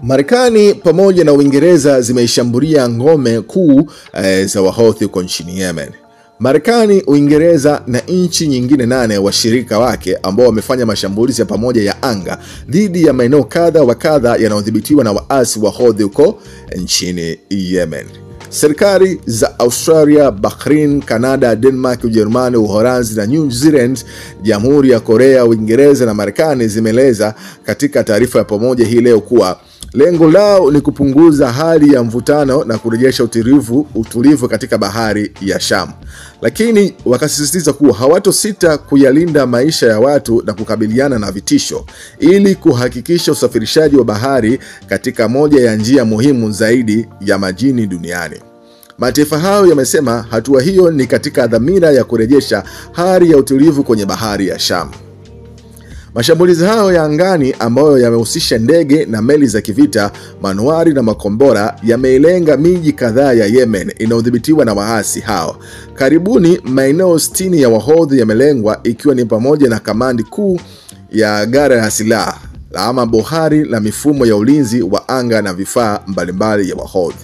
Marekani pamoja na Uingereza zimeishambulia ngome kuu eh, za Wahouthi huko nchini Yemen. Marekani, Uingereza na nchi nyingine nane washirika wake ambao wamefanya mashambulizi ya pamoja ya anga dhidi ya maeneo kadha wa kadha yanayodhibitiwa na waasi wa Houthi huko nchini Yemen. Serikali za Australia, Bahrain, Canada, Denmark, Ujerumani, Uholanzi na New Zealand, Jamhuri ya Korea, Uingereza na Marekani zimeeleza katika taarifa ya pamoja hii leo kuwa lengo lao ni kupunguza hali ya mvutano na kurejesha utulivu, utulivu katika bahari ya Sham, lakini wakasisitiza kuwa hawatosita kuyalinda maisha ya watu na kukabiliana na vitisho ili kuhakikisha usafirishaji wa bahari katika moja ya njia muhimu zaidi ya majini duniani. Mataifa hayo yamesema hatua hiyo ni katika dhamira ya kurejesha hali ya utulivu kwenye bahari ya Sham. Mashambulizi hayo ya angani ambayo yamehusisha ndege na meli za kivita, manuari na makombora yameilenga miji kadhaa ya Yemen inayodhibitiwa na waasi hao. Karibuni maeneo 60 ya Wahodhi yamelengwa ikiwa ni pamoja na kamandi kuu ya gara ya silaha ama bohari la mifumo ya ulinzi wa anga na vifaa mbalimbali ya Wahodhi.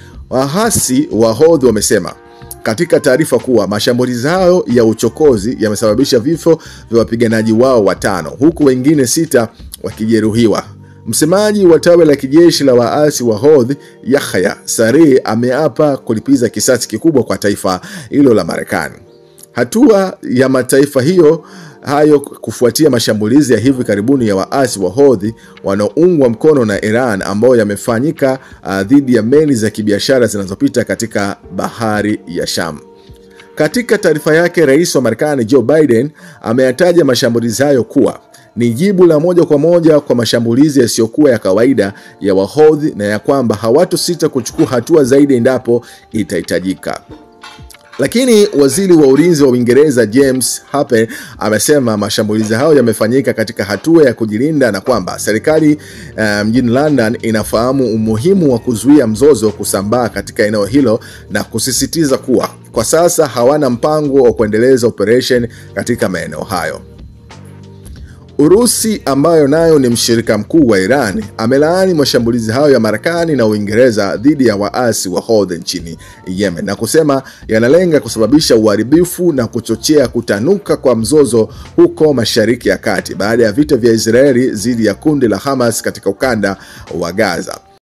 Waasi wa Houthi wamesema katika taarifa kuwa mashambulizi hayo ya uchokozi yamesababisha vifo vya wapiganaji wao watano huku wengine sita wakijeruhiwa. Msemaji wa tawi la kijeshi la waasi wa Houthi Yahya Sari ameapa kulipiza kisasi kikubwa kwa taifa hilo la Marekani. Hatua ya mataifa hiyo hayo kufuatia mashambulizi ya hivi karibuni ya waasi wa Houthi wanaoungwa mkono na Iran ambayo yamefanyika uh, dhidi ya meli za kibiashara zinazopita katika bahari ya Sham. Katika taarifa yake, rais wa Marekani Joe Biden ameyataja mashambulizi hayo kuwa ni jibu la moja kwa moja kwa mashambulizi yasiyokuwa ya kawaida ya Wahodhi na ya kwamba hawatosita kuchukua hatua zaidi endapo itahitajika. Lakini waziri wa ulinzi wa Uingereza James Harper amesema mashambulizi hayo yamefanyika katika hatua ya kujilinda na kwamba serikali uh, mjini London inafahamu umuhimu wa kuzuia mzozo kusambaa katika eneo hilo na kusisitiza kuwa kwa sasa hawana mpango wa kuendeleza operation katika maeneo hayo. Urusi ambayo nayo ni mshirika mkuu wa Iran amelaani mashambulizi hayo ya Marekani na Uingereza dhidi ya waasi wa Houthi nchini Yemen na kusema yanalenga kusababisha uharibifu na kuchochea kutanuka kwa mzozo huko Mashariki ya Kati baada ya vita vya Israeli dhidi ya kundi la Hamas katika ukanda wa Gaza.